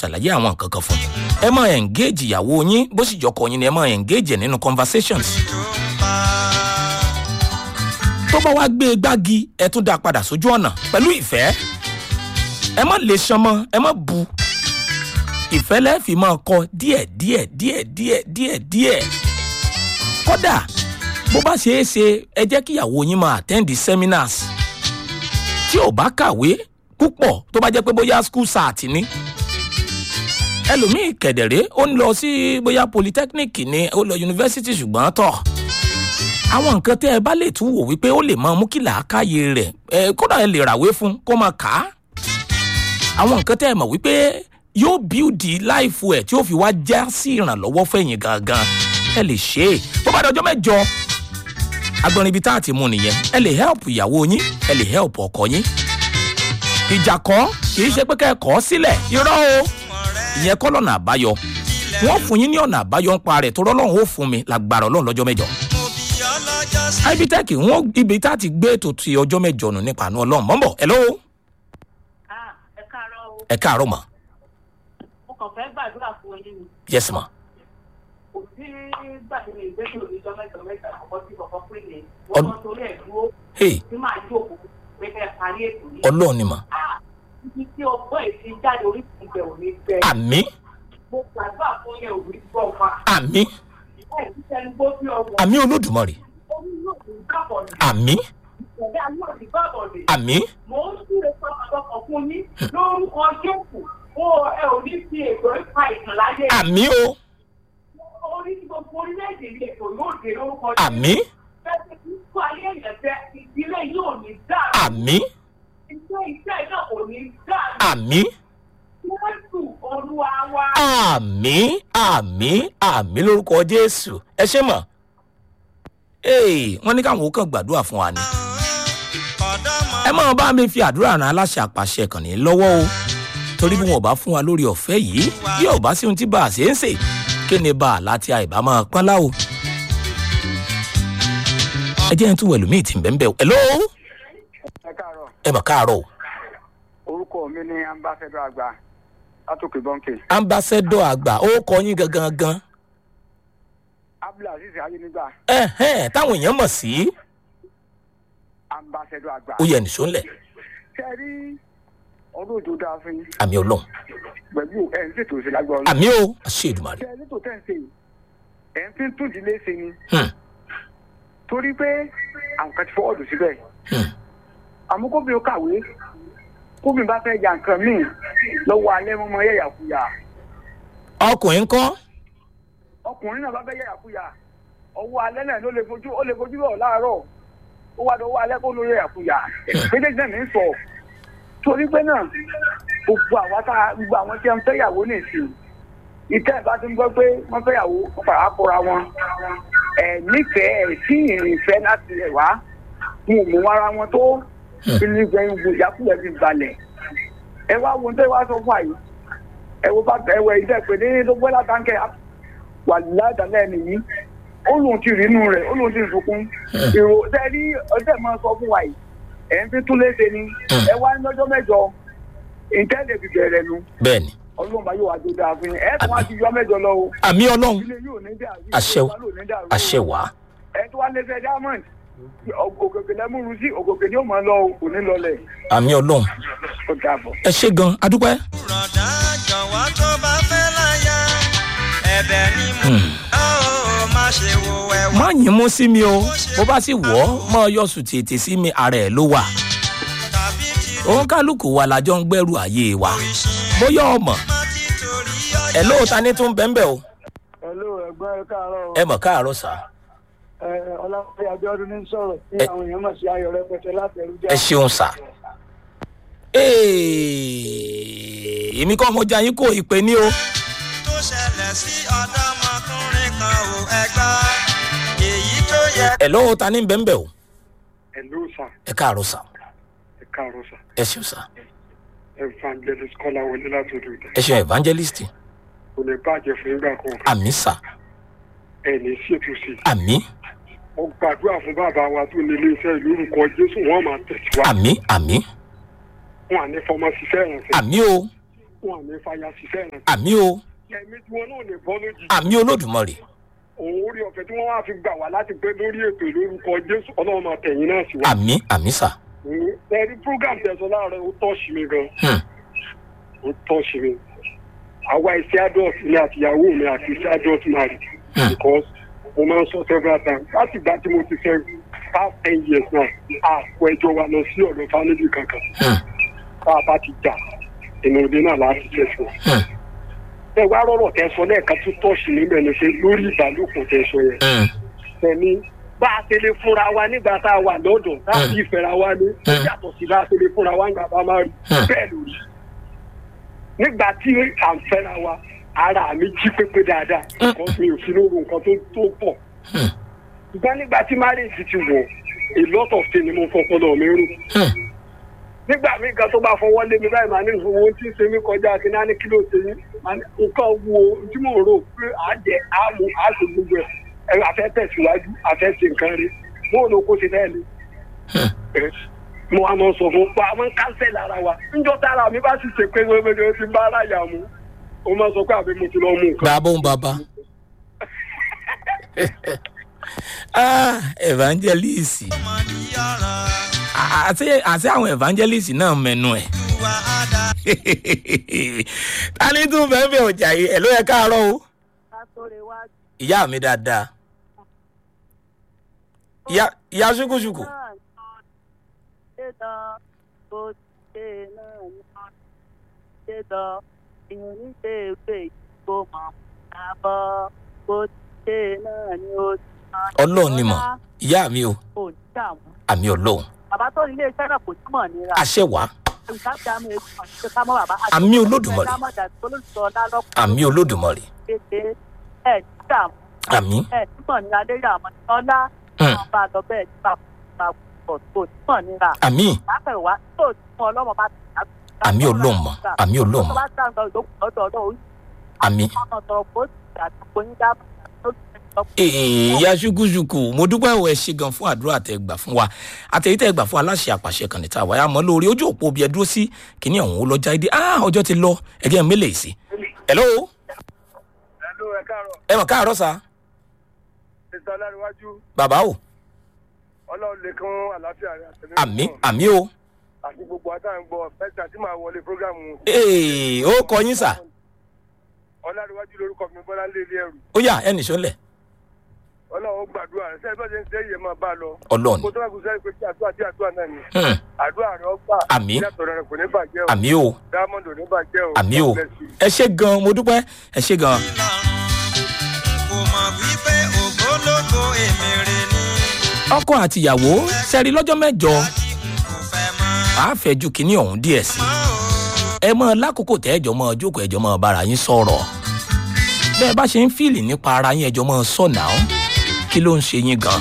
ṣàlàyé àwọn nǹkan kan fún ẹ máa engage ìyàwó yín bó sì jọkọ yín ni ẹ máa engage ẹ nínú conversations tó bá wá gbé e gbági ẹ tún dá a padà sójú ọ̀nà pẹ̀lú ìfẹ́ ẹ má lè ṣan mọ́ ẹ má bu ìfẹ́ lẹ́ẹ̀fì máa kọ díẹ̀ díẹ̀ díẹ̀ díẹ̀ díẹ̀ díẹ̀ kódà bó bá ṣeé ṣe ẹ jẹ́ kíyàwó yín máa attend the seminars tí ò bá kàwé púpọ̀ tó bá jẹ́ pé bóyá school sat ni ẹlòmíì kẹ̀dẹ̀rẹ́ ó ń lọ sí bóyá polytechnic ni ó lọ yunifásitì ṣùgbọ́n tọ̀ àwọn nǹkan tẹ́ ẹ bá lè tún wò wípé ó lè máa mú kí làákàyè rẹ̀ ẹ kódà ẹ lè ràwé fún kó máa kà á àwọn nǹkan tẹ́ ẹ mọ̀ wípé yóò bíúdì láìfu ẹ̀ tí ó fi wá já sí ìrànlọ́wọ́ fẹ̀yìn gangan ẹ lè ṣe é bó bá dọjọ́ mẹ́jọ agbọ̀nrin ibi tá a ti mú nìyẹn ẹ lè help ìyàwó yín ẹ lè help ọkọ yín ìjà kọ́ kì í ṣe pé kẹ́ ẹ kọ́ sílẹ̀ irọ́ o ìyẹn kọ́ lọ́nà àbáyọ wọ́n fún yín ní ọ̀nà àbáyọ ń pa rẹ̀ tó rọ́lọ́run ó fún mi lágbára ọlọ́run lọ́jọ́ mẹ́jọ ibitec wọn ibi tá a ti gbé ètò ti ọjọ́ mẹ́jọ nù nípa àánú ọlọ́run mọ́ ń bọ̀ hello Ah, ẹ káàárọ̀ o. ẹ káàárọ̀ mà mo kàn fẹ́ gbàdúrà fún yín ni. yes ma kò sí gbàdúrà ìgbésẹ̀ òníjọ́ mẹ́jọ mẹ́ta àkọ́kọ́ sí kọ̀ọ̀kan pé ní Ọd- wọ́n torí ẹ̀ dúró hey tí màá jókòó pé kẹ́ ẹ parí ètò yìí. ọlọ́run ni mà Ah, ibi tí ọgbọ́n ẹ̀ ti jáde orí ìgbẹ́ òní gbẹ. àmì mo gbàdúrà fún yẹn òní gbọ́ fa. àmì ẹ̀ ti sẹ́ni bó bí ọmọ. àmì olódùmarè omi náà kò gbàbọ̀ ní. àmì ìṣẹ̀lẹ̀ ayé òní gbàbọ̀ ní. àmì mo ń súre sọ́kàtọ̀kọ̀ fún yín lórúkọ jésù ó ẹ ò ní fi ètò ìpa ìtàn láyé. àmì o orí gbogbo orílẹ̀-èdè ní ètò yóò dé lórúkọ jésù. àmì fẹ́ẹ́ fi kó ayé yẹn fẹ́ ìdílé yóò ní dáa. àmì iṣẹ́ iṣẹ́ náà kò ní dáa. àmì jésù olúwa wa. àmì àmì àmì lórúkọ jésù ẹ ṣe mọ ee wọn ní káwọn ó kàn gbàdúrà fún wa ni ẹ máa bá mi fi àdúrà ran aláṣẹ àpàṣẹ kàn ní lọ́wọ́ o torí bí wọn ò bá fún wa lórí ọ̀fẹ́ yìí bí ò bá sí ohun tí bá a ṣe ń sè kí ni bá a láti àìbá máa pọ́n láwo. ẹ jẹ́ ẹ tún wẹ̀lú míì tí ń bẹ́ẹ̀ bẹ́ẹ̀ hello ẹ káàárọ̀ ẹ mọ̀ káàárọ̀ o orúkọ mi ní ambassador àgbà látòkè bọ́ǹkì ambassador àgbà ó kọ yín gangan gan abdulaziz ayélujára ẹ̀hẹ́n táwọn èèyàn mọ̀ sí ambassador àgbà. ó yẹ nìṣó ńlẹ̀ ṣe rí ọdún òjò dáa fún yín àmì ọlọ́run pẹ̀lú ẹ̀ ń ṣètò ìṣẹ̀lẹ̀ àgbà ọ̀nà. àmì o àṣẹ ìdùmarè ṣe rí tó tẹ̀ ń ṣe yìí ẹ̀ ń fi tún ìdílé ṣe ni Hmm, torí pé àwọn kan ti fọwọ́dù síbẹ̀ hmm. àmọ́ kóbi ó kàwé kóbi bá fẹ́ ya nǹkan míì lọ́wọ́ alẹ́ mọ́mọ́ yẹ̀yàkuyà ọkùnrin kọ́ ọkùnrin náà bá fẹ́ yẹ̀yàkuyà ọwọ́ alẹ́ náà ló lè fojú ó lè fojú rọ̀ láàárọ̀ ó wá lọ́wọ́ alẹ́ kó ló yẹ̀yàkuyà méjèèjì náà ní í sọ torí pé náà gbogbo àwa tá gbogbo àwọn tí wọ́n fẹ́ yàwó nìsín ìtẹ́ ìbá ti ń gbọ́ pé wọ́n fẹ́ yàwó wọ́n fara kóra wọn ẹ̀ nífẹ̀ẹ́ ẹ̀ sí ìrìnfẹ́ láti ẹ̀ wá wọn ò mú ara wọn tó ilé ìgbẹ́yìn gbò ìyàkúlẹ̀ fi balẹ̀ ẹ wá wo tẹ́ wá sọ fún àyè ẹ wo bá ẹ wẹ ìdẹ́ pé ní lọ́gbẹ́ látàkẹ́ wà ládàlẹ́ nìyí ó lóun ti rí inú rẹ̀ ó lóun ti sunkún èrò tẹ́ rí ọjọ́ máa sọ fún wa yìí ẹ̀ ń fi tún léṣe ni ẹ wá ní lọ́jọ́ mẹ́jọ ìtẹ́lẹ̀ fi bẹ̀rẹ̀ nu bẹ́ẹ̀ ni ọlọ́run bá yóò wá tó dáa fún yín ẹ̀ tún wá ti yọ mẹ́jọ lọ o àmì ọlọ́run ilé yóò ní dàrú Àṣẹ o. ìjọba ló ní dàrú o. àṣẹ wàá ẹ tó wá lẹ́sẹ̀ diamond ògògè lẹ́múru sí ògògè ni ó máa lọ o kò ní lọlẹ̀ àmì ọlọ́run ó dàbọ̀. ẹ ṣe gan adúpẹ́. rọ̀dá jọ̀wọ́ tó bá fẹ́ láyà ẹ̀bẹ̀ ni mo ó má ṣe wo ẹ̀wọ̀n. má yín mú sí mi o bó bá sì wọ́ mọ́ ọ yọ sùn tètè sí mi ara ẹ̀ ló wà tàbí tí òun kálukú wa lájọ ń gbẹ́rù ayé wa oríṣi bóyá ọmọ má ti torí ọjọ́. ẹ lóòótá ní tún bẹ́ńbẹ́ o hello ẹgbẹ́ ẹ káàárọ̀ ẹ mọ̀ káàárọ̀ sá ọlọ́pàá abiodun ní sọ̀rọ̀ tí Ẹ- àwọn èèyàn mọ̀ sí ayọ̀ rẹpẹtẹ láti ẹrú ẹ ṣeun sá. Ee, èmi kọ́ mo jẹ́ yín kó ìpè ní o tó ṣẹlẹ̀ sí ọ̀dọ́mọkùnrin kan ò ẹgbà èyí tó yẹ. ẹ lóòótá ní bẹ́ńbẹ́ o hello sir ẹ káàárọ̀ sá ẹ káàárọ̀ sir ẹ ṣeun sá evangelist kọ́lá wọlé láti odò ìdá ẹ ṣeun evangelist kò ní bàjẹ́ fún ìgbà kan àmì sá ẹ ní ṣètò sí i àmì mo gbàdúrà fún bàbá wa tó ní iléeṣẹ́ ìlú orúkọ jésù wọn máa tẹ̀síwájú àmì àmì wọn à ní fọmọ ṣiṣẹ́ ìrànṣẹ́ àmì o wọn àmì fàyà ṣiṣẹ́ rẹ̀ àmì o ẹ̀mí tí wọn náà lè bọ́ lójijì àmì olódùmarè òun orí ọ̀fẹ́ tí wọ́n wá fi gbà wá láti pé lórí ètò lórúkọ jésù ọlọ́run máa tẹ̀yìn náà sí wa. àmì àmì sà ẹ̀rí program tẹ̀sán láàárọ̀ ó tọ́ọ̀ṣì mi gan Hmm. ó tọ́ọ̀ṣì mi àwa iṣẹ́ adult mi àti ìyàwó mi àti iṣẹ́ adult married Hmm. because mo máa ń sọ several times láti ìgbà tí mo ti fẹ́ past ten years now àpò ẹjọ́ wa lọ sí ọ̀dọ̀ family kankan Hmm. tá a bá ti jà ìnà òde náà láti ṣe fún un. Hmm. ẹ wá rọrọ tẹ sọ lẹ́ẹ̀kan tó tọ́ọ̀ṣì níbẹ̀ ni pé lórí ìbálòpọ̀ tẹ sọ yẹn Hmm. ẹni bá a ṣe lè fúnra wa nígbà tá a wà lọ́dọ̀ tá a Mm. fi ìfẹ́ra wa ní ó Mm. yàtọ̀ sí bá a ṣe lè fúnra wa nígbà bá a máa rí Mm. bẹ́ẹ̀ lórí. nígbà tí à ń fẹ́ra wa ara mi jí pépé dáadáa Mm. nǹkan mi ò sí lóru nǹkan tó tó pọ̀. Hmm. ṣùgbọ́n nígbà tí marriage ti wọ̀ a lot of things ni mo fọpọlọ mi rò. Hmm. nígbà míì kan tó bá fọwọ́ lé mi báyìí màá ní owó tí ń ṣe mí kọjá kí náà ní kí ló ṣe yín Màá ní nǹkan wo tí mò ń rò pé à á jẹ à á mú à á ṣe gbogbo ẹ̀ ẹ àfẹ́ tẹ̀síwájú àfẹ́ ṣe nǹkan rí mo ò lọ kó ṣe bẹ́ẹ̀ ni. Hmm. Ẹ, mo wá mọ sọ fún pa àwọn kánsẹ̀ lára wa níjọ́ tára mi bá sì ṣe pé wẹ́wẹ́ ni ti bá ara yà mú o máa sọ pé àbí mo ti lọ mú nǹkan. bàbá òun bàbá ah evangelist ọmọ ní ọ̀ràn àti àti àwọn evangelist náà mẹnu ẹ wà á dá. ta ni tún fẹ́ fẹ́ ọjà yìí ẹ̀ ló yẹ káàárọ̀ o ìyá mi dáadáa ìyá ìyá ṣùkùṣùkù ọlọ́run ni mọ̀ ìyá mi o àmì ọlọ́run bàbá tó ní iléeṣẹ́ náà kò túmọ̀ nira. àṣẹ wàá ìsáfìdámù ètò àti kámọ́ bàbá. Àmì Olódùmarè. àmì olódùmarè Kéde ẹ̀ dààmú àmì ẹ̀ túmọ̀ nira lérí àwọn ọlá. Hmm. Àwọn bá a lọ bẹ́ẹ̀ nípa pọ̀ tó túmọ̀ nira. àmì Láfẹ̀wá tó túmọ̀ ọlọ́mọ bá ti dà. àmì ọlọ́run mọ̀ àmì ọlọ́run Tó mọ̀ bá dáńgá ìdókòwò lọ́dọ̀ ọlọ́run. àmì. Àwọn ọ̀tọ̀ kò sí àtúkò yín dáàbò. ìyá ṣùkúṣùkù mo dúpẹ́ ò ẹ ṣe gan fún àdúrà tẹ gbà fún wa àtẹ̀yí tẹ gbà fún aláṣẹ àpàṣẹ kan níta wáyà mọ́ lórí ojú òpó bí ẹ dúró sí kíní ọ̀hún ó lọ jáde ah ọjọ́ ti lọ ẹgẹ́ mélèé sí. hello ẹ̀lú ẹ̀ káàárọ̀ ẹ mọ̀ káàárọ̀ sa ìta láríwájú bàbá o ọlọ́run lè kún àlàáfíà rẹ̀ àtẹ̀lé àmì àmì o àti gbogbo àtàǹgbọ̀ fẹ́ta tí màá wọlé prógámù ee ó kọ yín sà ọlárìwájú lórúkọ mi bọ́lá lé ilé ẹrù ó yà ẹnì sọ́lẹ̀ ọlọ́run ó gbàdúrà rẹ̀ sẹ́yìn bá ṣe ń ṣe yẹ máa bá a lọ. ọlọ́ọ̀ni kó tó bá kú sẹ́yìn pé tí àdúrà tí àdúrà náà ni Hmm, àdúrà rẹ̀ ó gbà Àmín. ìyàtọ̀ rẹ̀ kò ní bàjẹ́ o àmì o diamond ò ní bàjẹ́ o àmì o God bless you. ẹ ṣe gan mo dúpẹ́ ẹ ṣe gan lọ́rùn kò mọ̀ wípé ògbólógbò èmèrè ni ọkọ àti ìyàwó sẹ́rí lọ́jọ́ mẹ́jọ tí n kò fẹ́ mọ́. àá fẹ́ ju kíní ọ̀hún díẹ̀ sí mọ́ o ẹ mọ lákòókò tẹ ẹjọ mọ jókòó ẹjọ mọ bára yín sọ̀rọ̀ bẹ́ẹ̀ bá ṣe ń fìlì nípa ara yín ẹjọ mọ sọnà ó kí ló ń ṣe yín gan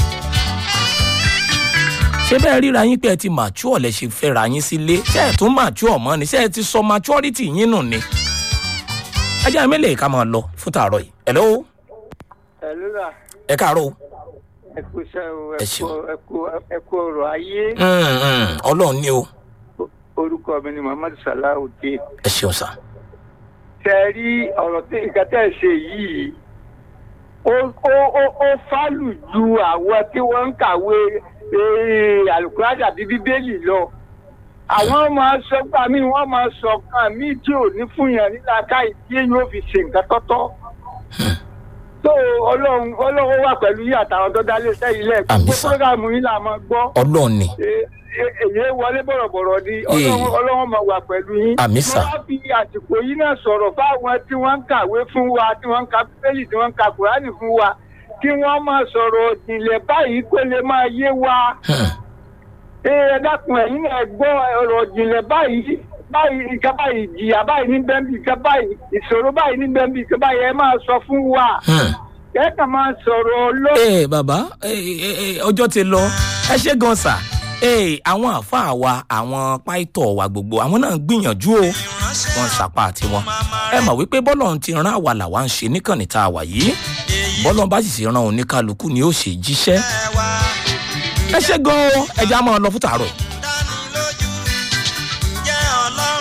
ṣé bẹ́ẹ̀ ríra yín pé ẹ ti mature lẹ ṣe fẹ́ra yín sílé ṣé ẹ tún mature mọ́ ni ṣé ẹ ti sọ maturity yín nù ni ajá mi lè ká máa lọ fún tààrọ̀ yìí hello ẹ̀lú rà ẹ káàárọ̀ o ẹ kú iṣẹ́ o Ẹ ẹ ṣeun. kú- ẹ kú- ẹ kú ọrọ̀ ayé Mm, mm, ọlọ́run ní o orúkọ mi ni muhammadu salawudeen ẹ ṣeun sá tẹ ẹ rí ọ̀rọ̀ tí nǹkan tẹ́ ẹ ṣe yìí ó ó ó ó fálù ju àwọn tí wọ́n ń kàwé eh, alukurani àbí bíbélì lọ àwọn máa sọ gbà mí wọ́n máa sọ kan mí tí ò ní fún yàn nílá káyì tí èyí ò fi ṣe nǹkan tọ́tọ́ tó ọlọ́run ọlọ́run wà pẹ̀lú yìí àtàwọn tó dálé sẹ́yìn lẹ́ẹ̀kọ́ Àmín pé sà. fúrógàmù yìí là máa gbọ́ ọlọ́run ní Eh, eh, èyí wọlé bọ̀rọ̀bọ̀rọ̀ ni ọlọ́run ọlọ́run máa wà pẹ̀lú yín. Àmín sà. mo wá fi àsìkò yìí náà sọ̀rọ̀ fáwọn tí wọ́n ń kàwé fún wa tí wọ́n ń ka bíbélì tí wọ́n ń ka kùránì fún wa kí wọ́n máa sọ̀rọ̀ ìjìnlẹ̀ báyìí kó lè máa yé wa. Hmm, ẹ ẹ dákun ẹ̀yin náà gbọ́ ọ̀rọ̀ ìjìnlẹ̀ báyìí báyìí nǹkan báyìí ìjìyà báyìí ní bẹ́ńbì nǹkan báyìí ìṣòro báyìí ní bẹ́ńbì nǹkan báyìí ẹ máa sọ fún wa hmm. ẹ kàn máa sọ̀rọ̀ ló. ee bàbá eh, eh, eh, ọjọ́ ti lọ ẹ ṣe gan sà ee àwọn àáfàá wa àwọn páìtọ̀ wa gbogbo àwọn náà gbìyànjú o wọ́n ń sapá tiwọn ẹ mọ̀ wípé bọ́lọ̀ ti ran àwa làwa ń ṣe níkànnì tá a wà yìí bọ́lọ̀ bá sì ti ran oníkálukú ni ó ṣe jíṣẹ́ ẹ wá ẹ ṣe gan o ẹ já máa lọ fún tàárọ̀ yìí. dánilójú ǹjẹ́ ọlọ́run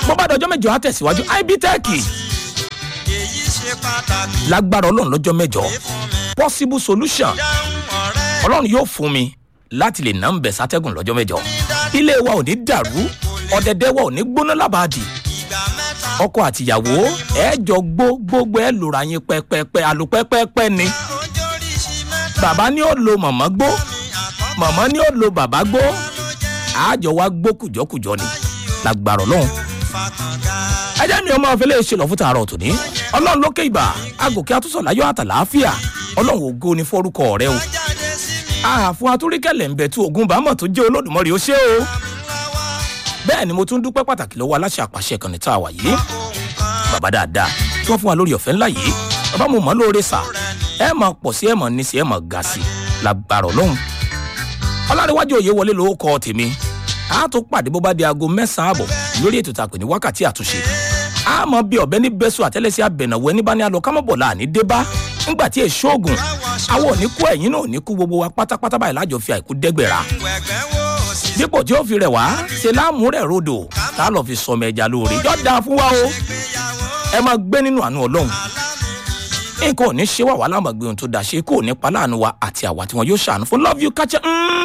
bó bá dọjọ́ mẹ́jọ á tẹ̀síwájú ibtech èyí ṣe pàtàkì lágbára ọlọ́run lọ́jọ́ mẹ́jọ fún mi possible solution dáhùn ọ̀rẹ́ ọlọ́run yóò fún mi láti lè nà ń bẹ̀ sátẹ́gùn lọ́jọ́ mẹ́jọ ilé wa ò ní dàrú ọ̀dẹ̀dẹ̀ wa ò ní gbóná lábàádì ìgbà mẹ́ta ọkọ àtìyàwó ẹ jọ gbó gbogbo ẹ lòrà yín pẹpẹpẹ àlùpẹpẹpẹ ni ojóríṣi mẹ́ta bàbá ní ó lo mọ̀mọ́ gbó mi àkọ́kọ́ mọ̀mọ́ ní ó lo bàbá gbó ló jẹ́ àjọ wa gbó kùjọkùjọ ni lágbára ọlọ́run fàkàngà ẹ jẹ́ mi ọmọ ọ̀fẹ́lẹ́ ṣe lọ fún tààrọ̀ tòní ọlọ́run lókè ìbà agòkè àtúnṣọ láyọ̀ àtàlàáfíà ọlọ́run ògo ni fọ́rúkọ rẹ o jáde sí mi àfún atúríkẹ̀lẹ̀ ń bẹ̀ tí ogun bámọ̀ tó jẹ́ olódùmọ̀rì ó ṣe o lọ́wọ́ bẹ́ẹ̀ ni mo tún dúpẹ́ pàtàkì lọ́wọ́ aláṣẹ àpàṣẹ kan ní tá a wà yìí ohun kan bàbá dáadáa tí wọ́n fún wa lórí ọ̀fẹ́ ńlá yìí bàbá mo mọ̀ lóore sà ẹ máa pọ̀ sí ẹ máa ní sí ẹ máa ga sí lágbára ọlọ́run ọlárẹ̀wájú òye wọlé lówó kọ tèmi a tó pàdé bó bá di aago mẹ́sàn-án àbọ̀ lórí ètò tá a pè ní wákàtí àtúnṣe a mọ bí ọ̀bẹ ní bẹ́sù àtẹ́lẹsẹ̀ abẹ̀nàwó ẹni bá ní alọ kámọ́bọ̀ là ní débá ńgbà tí èso oògùn àwọn ò ní kú ẹ̀yìn náà ò ní kú gbogbo wa pátápátá báyìí lájọ fi àìkú dẹ́gbẹ̀rà wẹ̀gbẹ́ wo òsì dípò tí ó fi rẹ̀ wá ṣe láàmú rẹ̀ rodò tá a lọ fi sọmọ ẹja lóore yọ dáa fún wa o gbéyàwó ẹ máa gbé nínú àánú ọlọ́run nǹkan ò ní ṣe wà wá láàmú gbé ohun tó dáa ṣe kó o ní pa láàánú wa àti àwa tí wọn yóò ṣàánú fún love you kájẹ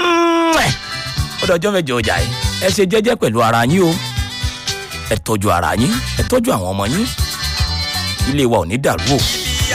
ó dọjọ́ mẹ́jọ ọjà ẹ ẹ ṣe jẹ́jẹ́ pẹ̀lú ara yín o ẹ tọ́jú ara yín ẹ tọ́jú àwọn ọmọ yín ilé wa ò ní dàrú o